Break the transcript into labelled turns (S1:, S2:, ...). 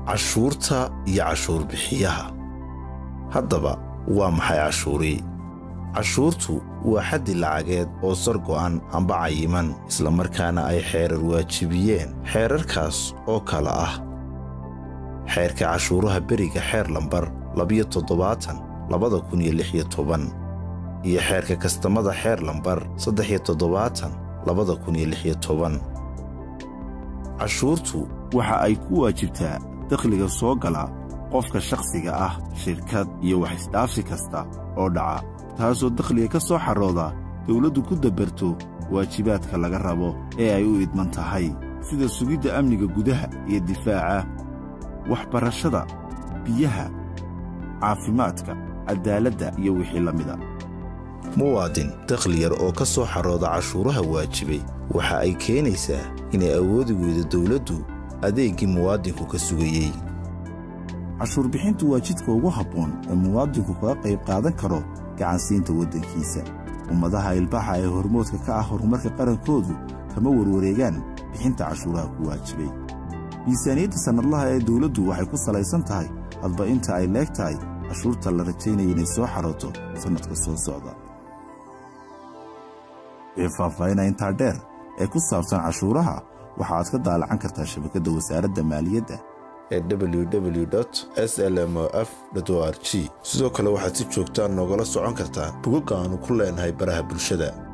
S1: cashuurta iyo cashuur bixiyaha haddaba waa maxay cashuurii cashuurtu waa xaddi lacageed oo sar go'an amba cayiman islamarkaana ay xeerar waajibiyeen xeerarkaas oo kale ah xeerka cashuuraha beriga xeer lambar labiyo toddobaatan labada kun iyo lix iyo toban iyo xeerka kastamada xeer lambar saddex iyo toddobaatan labada kun iyo lix iyo toban cashuurtu waxa ay ku waajibtaa dakhliga soo gala qofka shakhsiga ah shirkad iyo wax isdhaafsi kasta oo dhaca taasoo dakhliga ka soo xarooda dawladdu ku dabarto waajibaadka laga rabo ee ay u idman tahay sida sugidda amniga gudaha iyo difaaca waxbarashada biyaha caafimaadka caddaaladda iyo wixii la mida muwaadin dakhli yar oo ka soo xarooda cashuuraha waajibay waxa ay keenaysaa inay awoodi weydo dawladdu adeeggii muwaadinku ka sugayey cashuur bixintu waa jidka ugu habboon ee muwaadinku kaga qayb qaadan karo gacansiinta waddankiisa ummadaha ilbaxa ee hormoodka ka ah horumarka qarankoodu kama warwareegaan bixinta cashuuraha ku waajibay miisaaniyadda sannadlaha ee dawladdu waxay ku salaysan tahay hadba inta ay leeg tahay cashuurta la rajaynaya inay soo xarooto sannadka soo socda wixii faahfaahinaya intaa dheer ee ku saabsan cashuuraha waxa aad ka daalacan kartaa shabakadda wasaaradda maaliyadda ee www slmof o r g sidoo kale waxaad si joogtaan noogala socon kartaa bogagga aannu ku leenahay baraha bulshada